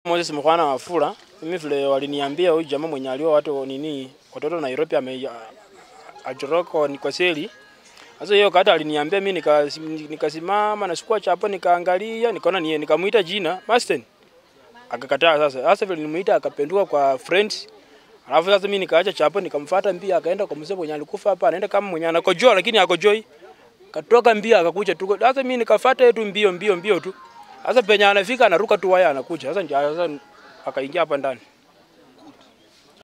Moses Mkwana Wafula, mimi vile waliniambia huyu jamaa mwenye aliwa watu nini watoto Nairobi ame ajoroko ni kwa seli. Sasa hiyo kata aliniambia mimi nika- nikasimama na sikuwa chapo nikaangalia nikaona ni nikamuita jina Masten. Akakataa sasa. Sasa vile nimuita akapenduka kwa friends. Alafu sasa mimi nikaacha chapo nikamfuata mbia akaenda kwa mzee mwenye alikufa hapa anaenda kama mwenye anakojoa lakini akojoi. Katoka mbia akakuja tu. Sasa mimi nikafuata tu mbio mbio mbio tu. Sasa penye anafika anaruka tu waya anakuja. Sasa ndio sasa akaingia hapa ndani.